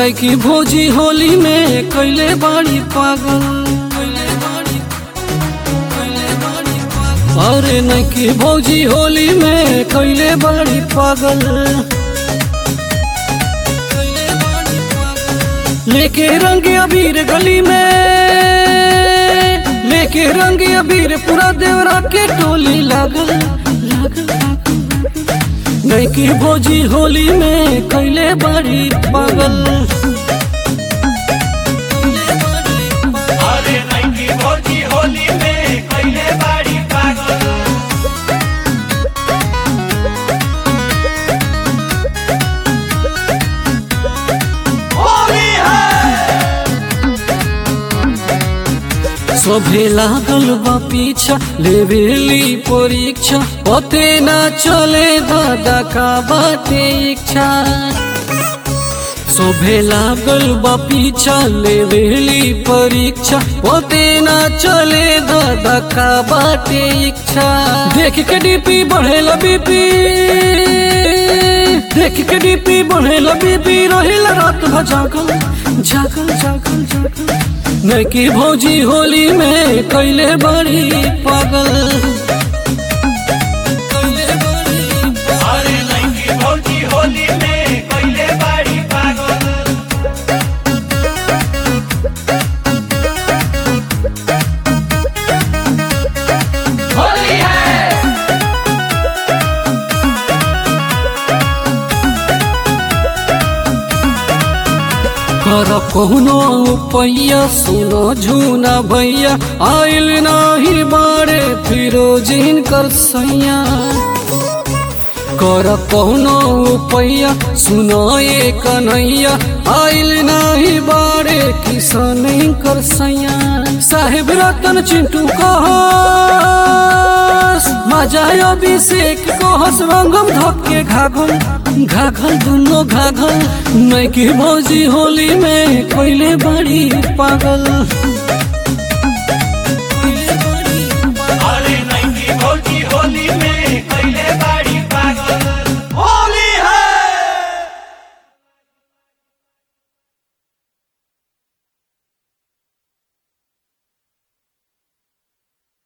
नैकी भोजी होली में कैले बाड़ी पागल अरे नैकी भौजी होली में कैले बाड़ी पागल लेके रंग अबीर गली में लेके रंग अबीर पूरा देवरा के टोली लागल लागल नैकी भोजी होली में कैले बाड़ी पागल अरे नैकी भौजी होली में कैले बाड़ी पागल होली है सभे लागल बा पीछा लेवेली परीक्षा पते ना चले दादा का बाटे इच्छा सभे लागल बा पीछा लेवेली परीक्षा पते ना चले दादा का बाटे इच्छा देख के डीपी बढ़ेला बीपी देख के डीपी बढ़ेला बीपी रहेला रात भर जागल जागल जागल जागल नैकी भौजी होली में कैले बड़ी पागल कैले बड़ी अरे नैकी भौजी होली में कैले बाड़ी पागल होली है कर कौनो पैया सुनो झूना भैया आइल नाही बारे फिरोजिन कर सैया कर कौनो पैया सुनो ये कन्हैया आइल नाही बारे किसान कर सैया साहेब रतन चिंटू कहस मजा अभिषेक कहस रंगम धक्के घाघल घाघल दुनो घाघल नैकी भौजी होली में कैले बड़ी पागल